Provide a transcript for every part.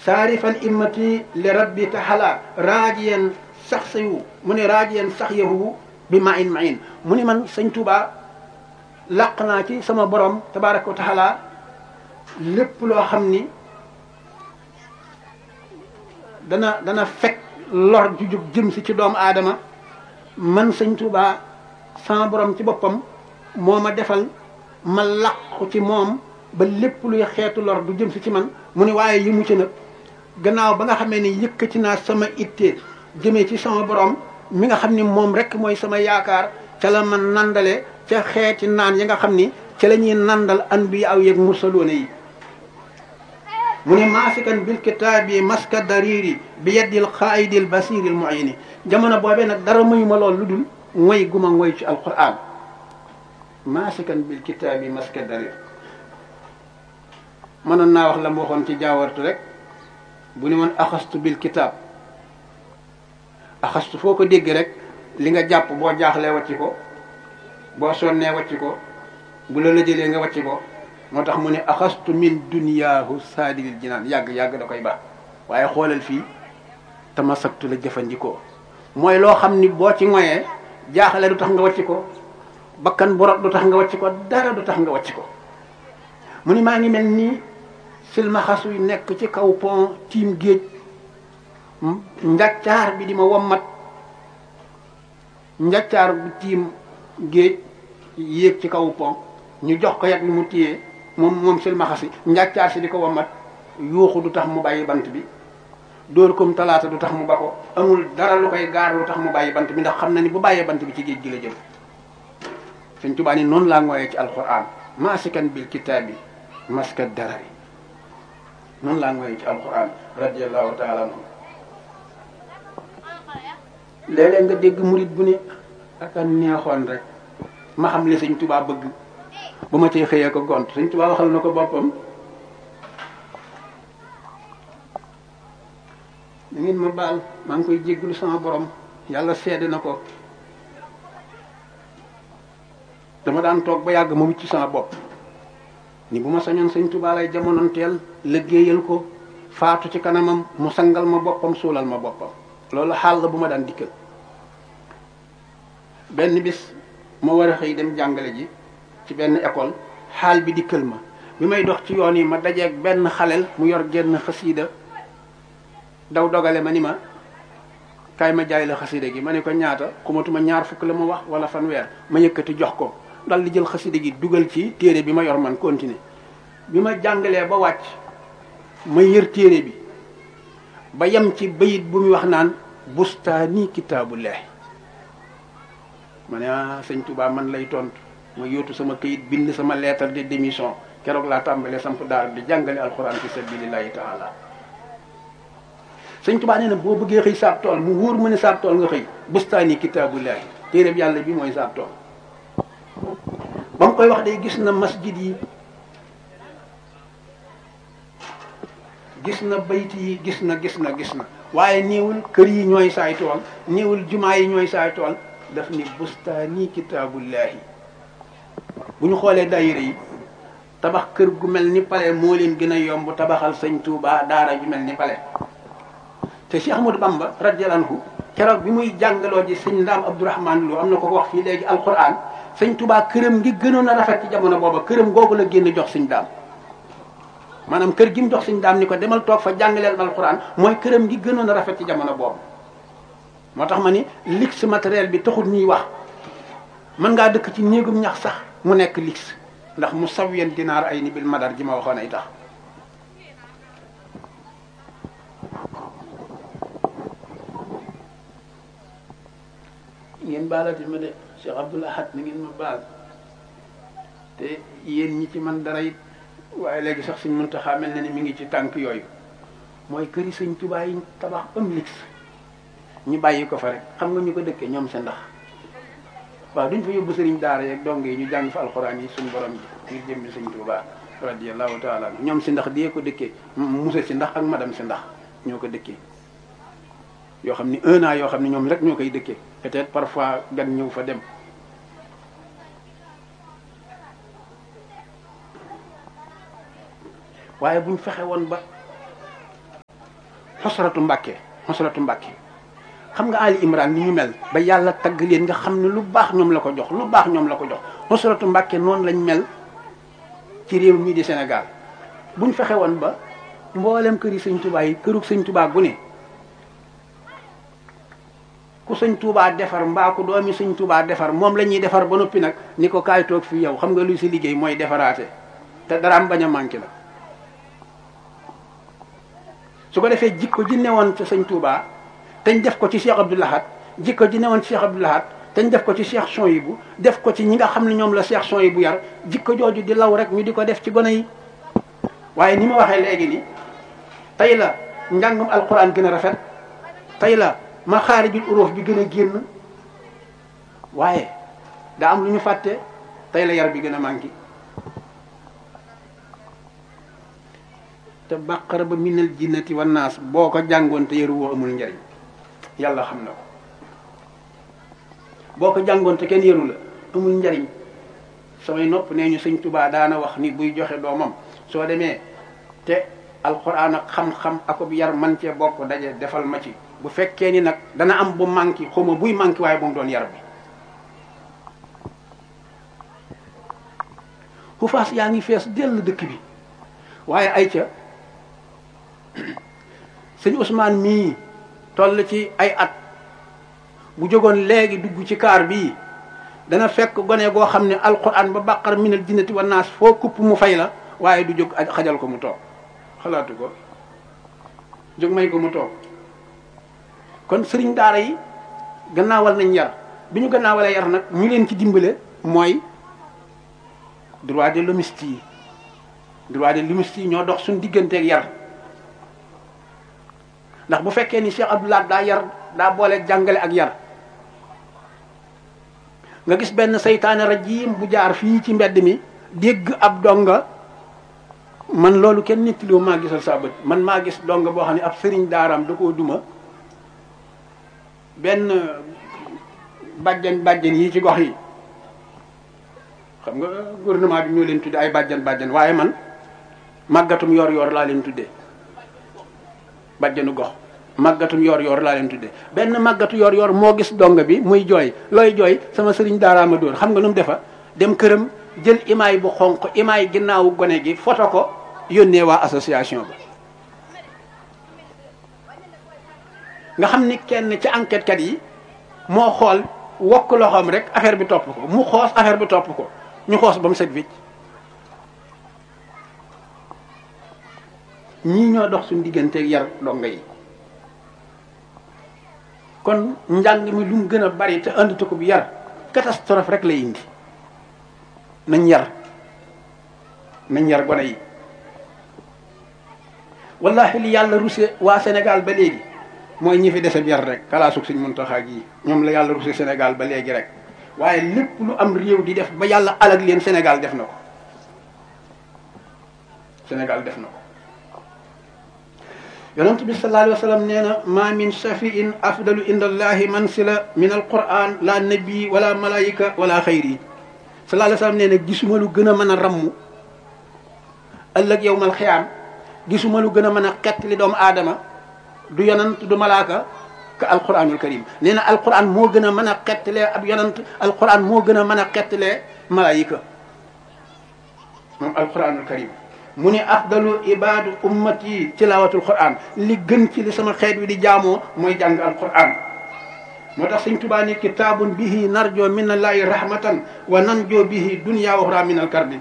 saarifan immati li rabbi taxala raajiyan sax sayu mu ne raajiyan sax yahu bi ma in ma in mu ni man sëñ Tuubaa làq naa ci sama borom tabaraka wa taala lépp loo xam ni dana dana fekk lor ju jóg jëm si ci doomu aadama man sëñ Tuubaa sama borom ci boppam moo ma defal ma làqu ci moom ba lépp luy xeetu lor du jëm si ci man mu ni waaye yi mu ci nag gannaaw ba nga xamee ni yëkkati naa sama itte jëmee ci sama borom mi nga xam ni moom rek mooy sama yaakaar ca la ma nandale ca xeeti naan yi nga xam ni ca la ñuy nandal anbiya aw yeeg mursaloona yi mu ne maasikan bil kitaabi maska dariri bi yeddil xaayidil basiril muayini jamono boobee nag dara muy ma lool lu dul ngoy guma ngoy ci alquran maasikan bil kitaabi maska darir mënoon naa wax la mu waxoon ci jaawartu rek bu ni woon axastu bil kitaab axastu foo ko dégg rek li nga jàpp boo jaaxlee wàcci ko boo sonnee wàcci ko bu la la jëlee nga wàcci ko moo tax mu ne axastu min duniyaahu saadilil jinaan yàgg yàgg da koy baax waaye xoolal fii tamasaktu la jëfandikoo mooy loo xam ni boo ci ngoyee jaaxle du tax nga wàcci ko bakkan bu rot du tax nga wàcci ko dara du tax nga wàcci ko mu ni maa ngi mel nii silmaxas yu nekk ci kaw pont tiim géej njaccaar bi di ma wommat njaccaar bu tiim géej yéeg ci kaw pont ñu jox ko yat bi mu téyee moom moom silmaxa si njaccaar si di ko wommat yuuxu du tax mu bàyyi bant bi dóor kom talaata du tax mu ba ko amul dara lu koy gaar lu tax mu bàyyi bant bi ndax xam na ni bu bàyyee bant bi ci géej gi la jëm Sëñ Tuubaa ni noonu laa ngooyee ci alquran maasikan bil kitaabi maska darari noonu laa ngooyee ci alquran radiallahu taala anhu léeg-léeg nga dégg murit bu ne ak a neexoon rek ma xam li Sëñ Tuubaa bëgg ba ma cay xëyee ko gont Sëñ Tuubaa waxal na ko boppam da ngeen ma baal maa ngi koy jégglu sama borom yàlla seede na ko dama daan toog ba yàgg ma wicc sama bopp ni bu ma sañoon Sëñ Tuubaa lay jamonoonteel liggéeyal ko faatu ci kanamam mu sangal ma boppam suulal ma boppam loolu xaal la bu ma daan dikkal benn bis ma war a xëy dem jàngale ji ci benn école xaal bi dikkal ma bi may dox ci yoon yi ma dajeeg benn xaleel mu yor genn xasiida daw dogale ma ni ma kaay ma jaay la xasiida gi ma ne ko ñaata xumatuma ñaar fukk la ma wax wala fanweer ma yëkkati jox ko dal di jël xasiida gi dugal ci téere bi ma yor man continuer bi ma jàngalee ba wàcc ma yër téere bi ba yem ci bayit bu muy wax naan bustaani kitaabullahi ma ne ah sëñ Touba man lay tontu ma yóotu sama këyit bind sama lettre de démission keroog laa tàmbalee samp daara di jàngale alxuraan fi sabilillahi taala sëñ Touba nee na boo bëggee xëy saab tool mu wóor mu ne saab tool nga xëy bustaani kitaabullahi téereb yàlla bi mooy saab tool ba mu koy wax day gis na masjid yi gis na bayt yi gis na gis na gis na waaye néewul kër yi ñooy saay tool néewul jumaa yi ñooy saay tool daf ni bustaani kitaabullahi bu ñu xoolee daayira yi tabax kër gu mel ni pale moo leen gën a yomb tabaxal sëñ Touba daara ju mel ni pale te Cheikh Ahmadou Bamba radiyallahu anhu keroog bi muy jàngaloo ji sëñ Ndaam Abdourahman Lo am na ko ko wax fii léegi alquran sëñ Touba këram ngi gënoon a rafet ci jamono booba këram googu la génn jox sëñ Ndaam maanaam kër gi mu jox sëñ Ndaam ni ko demal toog fa jàngaleel alquran mooy këram ngi gënoon a rafet ci jamono boobu moo tax ma ni luxe matériel bi taxul ñuy wax mën ngaa dëkk ci néegum ñax sax mu nekk luxe ndax mu sawyen dinaar ay ni bil madar ji ma waxoon ay tax ngeen baalati ma de Cheikh Abdoul Ahad ni ngeen ma baal te yéen ñi ci man dara it waaye léegi sax suñ Muntaxa mel na ni mi ngi ci tànk yooyu mooy këri sëñ Tuubaa yi tabax am luxe ñu bàyyi ko fa rek xam nga ñu ko dëkkee ñoom sa ndax waaw duñ fa yóbbu sëriñ daara yeeg dong yi ñu jàng fa alxuraan yi suñu borom ji ngir jëmmi sëñ Tuubaa radiyallahu taala ñoom si ndax dee ko dëkkee musa si ndax ak madame si ndax ñoo ko dëkkee yoo xam ni un an yoo xam ne ñoom rek ñoo koy dëkkee peut-être parfois gan ñëw fa dem waaye buñ fexe woon ba xosratu mbàkke xosratu mbàkke xam nga Ali Imran ni ñu mel ba yàlla tagg leen nga xam ne lu baax ñoom la ko jox lu baax ñoom la ko jox xosratu mbàkke noonu lañ mel ci réew mii di Sénégal buñ fexe woon ba mboolem kër yi sëñ Touba yi kërug sëñ Touba gu ne ku sëñ Touba defar mbaa ku doomi sëñ Touba defar moom la ñuy defar ba noppi nag ni ko kaay toog fii yow xam nga luy si liggéey mooy defaraate te daraam bañ a manqué la su ko defee jikko ji newoon ci sëñ Touba teñ def ko ci Cheikh Abdou Lahad jikko ji newoon ci Cheikh Abdou Lahad teñ def ko ci Cheikh Souhaïbou def ko ci ñi nga xam ne ñoom la Cheikh Souhaïbou yar jikko jooju di law rek ñu di ko def ci gone yi waaye ni ma waxee léegi ni tey la njàngum alquran gën a rafet tey la ma xaarijul uruf bi gën a génn waaye daa am lu ñu fàtte tey la yar bi gën a manqué te bàqara ba minal jinnati wan naas boo ko jàngoon te yaru woo amul njariñ yàlla xam na ko boo ko jàngoon te kenn yaru la amul njariñ samay nopp nee ñu sëñ tubaa daana wax ni buy joxe doomam soo demee te alxuraan ak xam-xam akub yar man cee bokk daje defal ma ci bu fekkee ni nag dana am bu manqué xawma buy manqué waaye bu mu doon yar bi xufaas yaa ngi fees dell dëkk bi waaye ay ca sëñ Ousmane mii toll ci ay at bu jógoon léegi dugg ci kaar bii dana fekk gone goo xam ne alquran ba bàqar minal jinnati wa naas foo kupp mu fay la waaye du jóg xajal ko mu toog xalaatu ko jóg may ko mu toog kon sëriñ daara yi gannaawal nañ yar bi ñu gannaawalee yar nag ñu leen ci dimbale mooy droit de l'hommiste yi droit de l'hommiste yi ñoo dox suñu digganteeg yar ndax bu fekkee ni Cheikh Abdoulaye daa yar daa boole jàngale ak yar nga gis benn saytaane rajim bu jaar fii ci mbedd mi dégg ab donga man loolu kenn nettaliwu maa gisal saa bët man maa gis donga boo xam ne ab sëriñ daaraam da koo duma benn bàjjan bàjjan yi ci gox yi xam nga gouvernement bi ñoo leen tudde ay bàjjan bàjjan waaye man màggatum yor yor laa leen tuddee bàjjanu gox màggatum yor yor laa leen tuddee benn màggatu yor yor moo gis donga bi muy jooy looy jooy sama sëriñ daaraama dóor xam nga lu mu defa dem këram jël imaay bu xonq imaay ginnaawu gone gi foto ko yónnee waa association ba nga xam ni kenn ci enquête kat yi moo xool wokk loxoom rek affaire bi topp ko mu xoos affaire bi topp ko ñu xoos ba mu set wicc ñii ñoo dox suñu digganteeg yar donga yi kon njàng mi lu mu gën a bari te andatu ko bu yar catastrophe rek lay indi nañ yar nañ yar gone yi wallahi li yàlla ruse waa Sénégal ba léegi mooy ñi fi dese bi yar rek kalaasug suñ Muntaxa gi ñoom la yàlla ruse Sénégal ba léegi rek waaye lépp lu am réew di def ba yàlla alag leen Sénégal def na ko Sénégal def na ko yonent bi sallallahu alayhi wa sallam nee na ma min shafiin afdalu inda allahi mansila min alquran la nabi wala malaika wala xayri sallallahu alayhi wa sallam nee na gisuma lu gën a mën a ramm ëllëg yowmal xiyaam gisuma lu gën a mën a xett li doomu aadama du yonant du malaaka ka alquranul karim nee na alquran moo gën a mën a xettalee ab yonant alquran moo gën a mën a xettalee malaayika moom alquranul karim mu ne afdalu ibadu ummati tilawatul quran li gën ci li sama xeet wi di jaamoo mooy jàng alquran moo tax sëñ tubaa ni kitaabun bihi narjo min allahi rahmatan wa nanjo bihi dunya wa uxra min alkarbi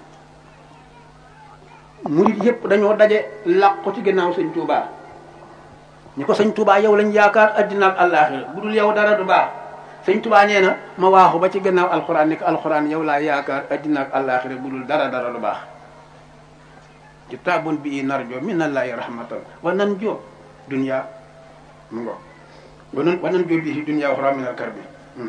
murit yëpp dañoo daje làqu ci ginnaaw sëñ tubaa ñi ko sëñ tubaa yow lañ yaakaar addina ak àllaaxira bu dul yow dara du baax sëñ tubaa nee na ma waaxu ba ci ginnaaw alquran ni ko alquran yow laa yaakaar addina ak àllaaxira bu dul dara dara du baax kitaabun bi narjo min allahi rahmatan wa nan jo dunya mu ngo wa nan wa nan jo bihi dunya uxra min alkarbi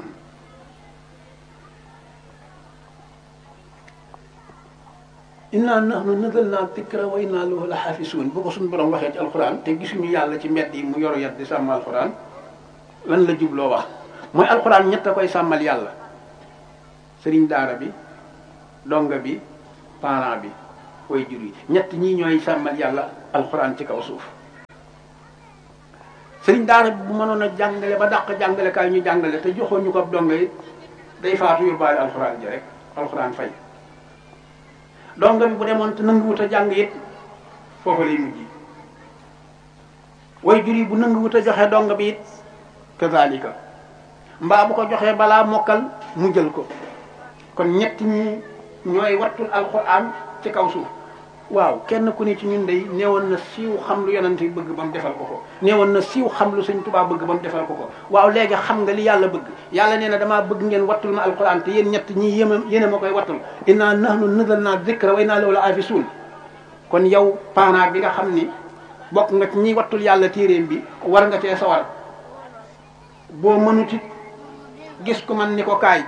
inna nahnu nazalna dikra wa inna lahu la xaafisuun bu ko suñu borom waxee ci alxuraan te gisuñu yàlla ci mbedd yi mu yor yat di sàmm alxuraan lan la jubloo wax mooy alxuraan ñett a koy sàmmal yàlla sëriñ daara bi donga bi parent bi way jur yi ñett ñii ñooy sàmmal yàlla alxuraan ci kaw suuf sëriñ daara bu mënoon a jàngale ba dàq jàngale kaay ñu jàngale te joxoon ñu ko ab donga yi day faatu yóbbaale alxuraan ji rek alxuraan fay donga bi bu demoon te nanguwut a jàng it foofa lay mujj way jur yi bu nanguwut a joxe donga bi it kazalika mbaa bu ko joxee balaa mokkal mu jël ko kon ñett ñi ñooy wattul alxuraan ci kaw suuf waaw kenn ku ne ci ñun day neewoon na siiw xam lu yonent bi bëgg ba mu defal ko ko neewoon na siiw xam lu sëñ Tuubaa bëgg ba mu defal ko ko waaw léegi xam nga li yàlla bëgg yàlla nee na damaa bëgg ngeen wattul ma alquran te yéen ñett ñi yéma yéen a ma koy wattul inna nahnu nazzalna dhikra wa inna lahu la hafizun kon yow parent bi nga xam ni bokk nga ci ñiy wattul yàlla téeréem bi war nga cee sawar boo mënutit gis ko man ni ko kaay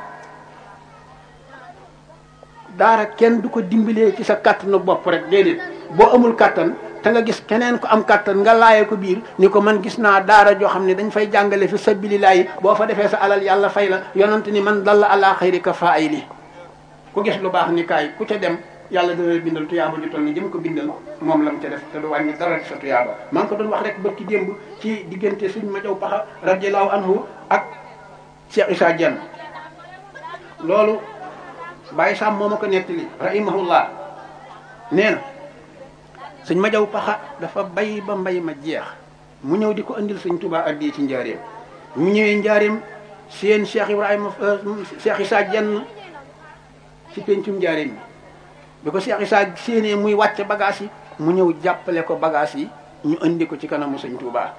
daara kenn du ko dimbalee ci sa kàttanu bopp rek déedéet boo amul kàttan te nga gis keneen ko am kàttan nga laaye ko biir ni ko man gis naa daara joo xam ne dañ fay jàngale fi sabilillahi boo fa defee sa alal yàlla fay la yonent ni man dalla ala xayri ka faayili ku gis lu baax ni kaay ku ca dem yàlla dana la bindal tuyaaba ju toll ni jëm ko bindal moom lam ca def te du wàññi dara ci sa tuyaaba maa ngi ko doon wax rek bërki démb ci diggante sëñ ma jaw paxa radiallahu anhu ak Cheikh Issa Dieng loolu bàyyi sàmm moo ma ko nettali rahimahullah nee na sëñ ma jaw paxa dafa bay ba mbay ma jeex mu ñëw di ko andil sëñ Tuubaa addi ci njaareem mu ñëwee njaareem seen Cheikh Ibrahima Cheikh Issa Dieng ci pencum njaareem bi bi ko Cheikh Issa séenee muy wàcc bagage yi mu ñëw jàppale ko bagage yi ñu andi ko ci kanamu sëñ Tuubaa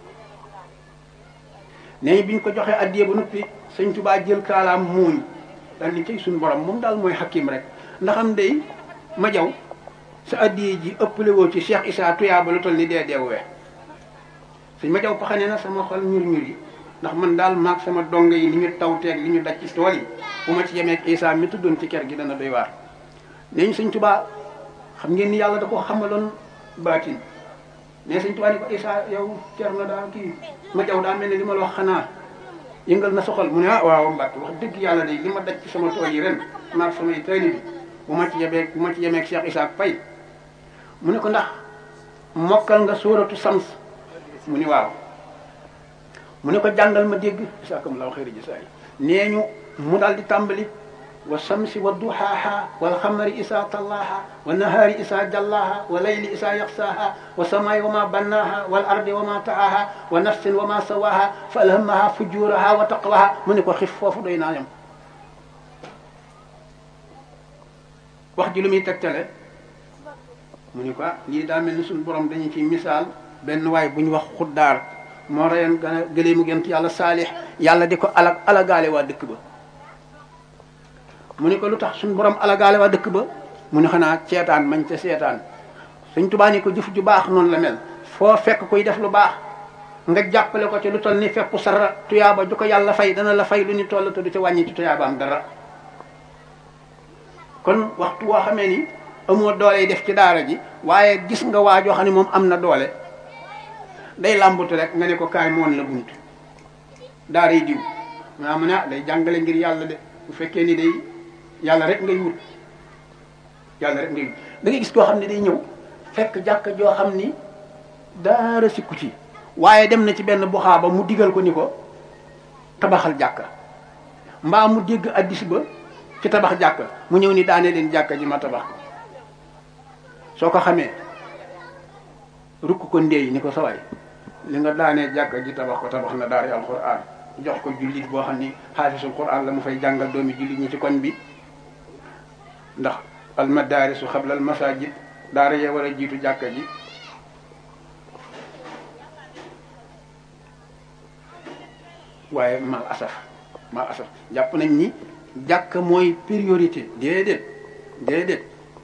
nee bi ñu ko joxee addiye ba noppi sëñ Tuubaa jël kaalaam muuñ daal ni cay suñu borom moom daal mooy xakim rek ndax am day ma jaw sa addiye ji ëppale woo ci Cheikh Issa tuyaaba lu toll ni dee deewee sëñ ma jaw paxane na sama xol ñur ñur yi ndax man daal maag sama dongo yi li ñu taw teeg li ñu daj ci tool yi bu ma ci yemeeg Issa mi tuddoon ci kër gi dana doy waar nee ñu sëñ Tuubaa xam ngeen ni yàlla da ko xamaloon baatin mais sëñ Tuubaa ni ko Issa yow cer na daa kii ma jaw daa mel ne li ma la wax xanaa yëngal na soxal mu ne ah waaw Mbàkke wax dëgg yàlla de li ma daj ci sama tool yi ren maag samay tayli bi bu ma ci yemeeg bu ma ci yemeeg Cheikh Issa Faye mu ne ko ndax mokkal nga sóoratu sams mu ni waaw mu ne ko jàngal ma dégg isaakam law xëyri ji saa yi nee ñu mu daal di tàmbali wa samsi wa duhaaha wal xamari isaa tallaaha wa nahaari isaa jallaaha wa layli isaa yaxsaaha wa samaay wa ma bannaaha wal ardi wa ma taaha wa nafsin wa ma sawaaha fa alhamaha fujuraha wa taqwaha mu ne ko xif foofu doy naa yam wax ji lu muy tegtale mu ni ko ah lii daa mel ni suñu borom dañu ci misaal benn waay bu ñu wax xuddaar moo reyoon gën a gëlee mu gent yàlla saalix yàlla di ko alag alagaale waa dëkk ba mu ni ko lu tax suñu borom alagaale waa dëkk ba mu ni xanaa ceetaan mañ ca seetaan suñ tubaa ni ko jëf ju baax noonu la mel foo fekk kuy def lu baax nga jàppale ko ci lu toll ni fepp sara tuyaaba ju ko yàlla fay dana la fay lu ñu toll te du ci wàññi ci tuyaabaam dara kon waxtu woo xamee ni amoo doole def ci daara ji waaye gis nga waa joo xam ne moom am na doole day làmbatu rek nga ne ko kaay moon la bunt daara yi diw maa mu ne ah day jàngale ngir yàlla de bu fekkee ni day yàlla rek ngay wut yàlla rek ngay wut da ngay gis koo xam ne day ñëw fekk jàkka joo xam ni daara sikku ci waaye dem na ci benn buxaaba mu digal ko ni ko tabaxal jàkka mbaa mu dégg addis ba ci tabax jàkka mu ñëw ni daane leen jàkka ji ma tabax ko soo ko xamee rukk ko ndéey ni ko sawaay li nga daanee jàkka ji tabax ko tabax na daara alquran jox ko jullit boo xam ni xaafisul quran la mu fay jàngal doomi jullit ñi ci koñ bi ndax almadaarisu xabla al masajid daara yee war a jiitu jàkka ji waaye mal asaf mal asaf jàpp nañ ni jàkka mooy priorité déedéet déedéet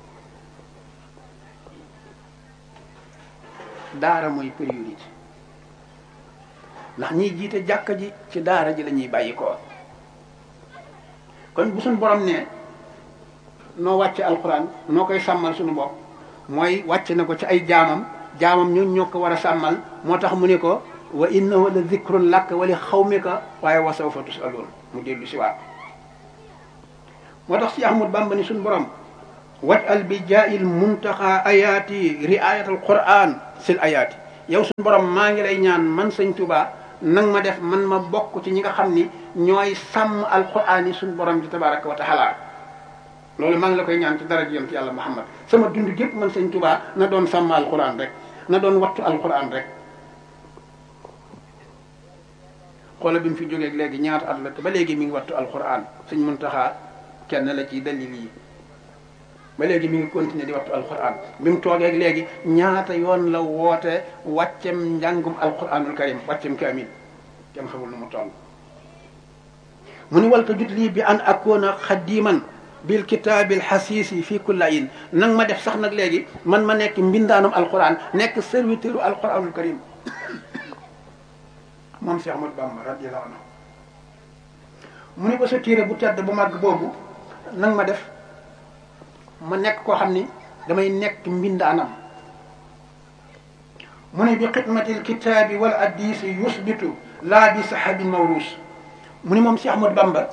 daara mooy priorité ndax ñiy jiite jàkka ji ci daara ji la ñuy bàyyi ko kon bu suñ borom ne noo wàcce alxuraan noo koy sàmmal suñu bopp mooy wàcc na ko ci ay jaamam jaamam ñun ñoo ko war a sàmmal moo tax mu ne ko wa innahu la zikrun lak wa li xawmika waaye wa sawfa tusaluun mu dellu si waat moo tax si Ahmad Bamba ni suñu borom waj al bi jaa'il muntaxa ayaati riayat al quran sil ayaati yow suñu borom maa ngi lay ñaan man sëñ Tuubaa nang ma def man ma bokk ci ñi nga xam ni ñooy sàmm alquran yi suñu borom bi tabaraka wa taala loolu maa ngi la koy ñaan ci dara ji yonent yàlla Muhammad sama dund gépp man sëñ Tuubaa na doon sàmm alquran rek na doon wattu alquran rek xoola bi mu fi jógeeg léegi ñaata at la te ba léegi mi ngi wattu alquran sëñ Muntaxa kenn la ci dalil yi ba léegi mi ngi continuer di wattu alquran bi mu toogeeg léegi ñaata yoon la woote wàccem njàngum alquranul karim wàccem kaamil kenn xamul nu mu toll mu ni walta jut lii bi an akoona xadiman bil kitaabil xasiisi fii kullayin nang ma def sax nag léegi man ma nekk mbindaanum alquran nekk serviteur u alquranul karim moom Cheikh Ahmadou Bamba radiyallahu anhu mu ni ko sa téere bu tedd bu màgg boobu nang ma def ma nekk koo xam ni damay nekk mbindaanam mu ne bi xidmatil kitaabi wal addisi yusbitu laa bi sahabin mawruus mu ni moom Cheikh Ahmadou Bamba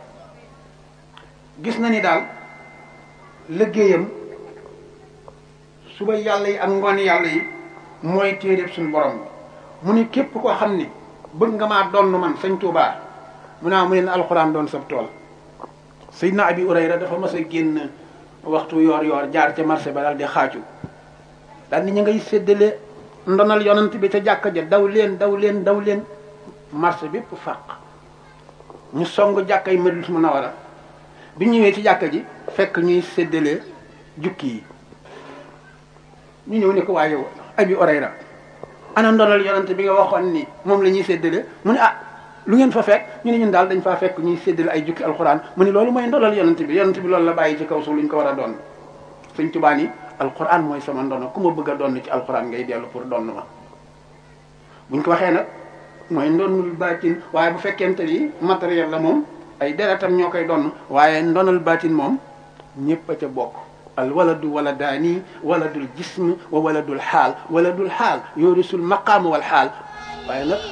gis na ni daal liggéeyam suba yàlla yi ak ngoon yàlla yi mooy téeréb suñu borom mu ni képp koo xam ni bëgg nga maa doon man sëñ Tuubaa mu naa mu ne alxuraan doon sab tool Seydina Abi Urayra dafa mas a génn waxtu yoor yoor jaar ca marché ba daal di xaaju daal ni ñu ngay séddale ndonal yonant bi ca jàkka ja daw leen daw leen daw leen marché bépp fàq ñu song jàkka yi Madinatu Munawwara bi ñëwee ci jàkka ji fekk ñuy séddale jukki yi ñu ñëw ne ko waaye Abi Urayra ana ndonal yonante bi nga waxoon ni moom la ñuy séddale mu ne ah lu ngeen fa fekk ñu ne ñun daal dañ faa fekk ñuy séddale ay jukki alquran mu ne loolu mooy ndonal yonante bi yonante bi loolu la bàyyi ci kaw suuf lu ñu ko war a doon sëñ Tuubaa ni alquran mooy sama ndono ku ma bëgg a doon ci alquran ngay dellu pour doon ma buñ ko waxee nag mooy ndonul baatin waaye bu fekkente ni matériel la moom ay deretam ñoo koy doon waaye ndonal baatin moom ñëpp a ca bokk al waladu waladaani waladul jism wa waladul xaal waladul xaal yoorisul maqaam wal xaal waaye nag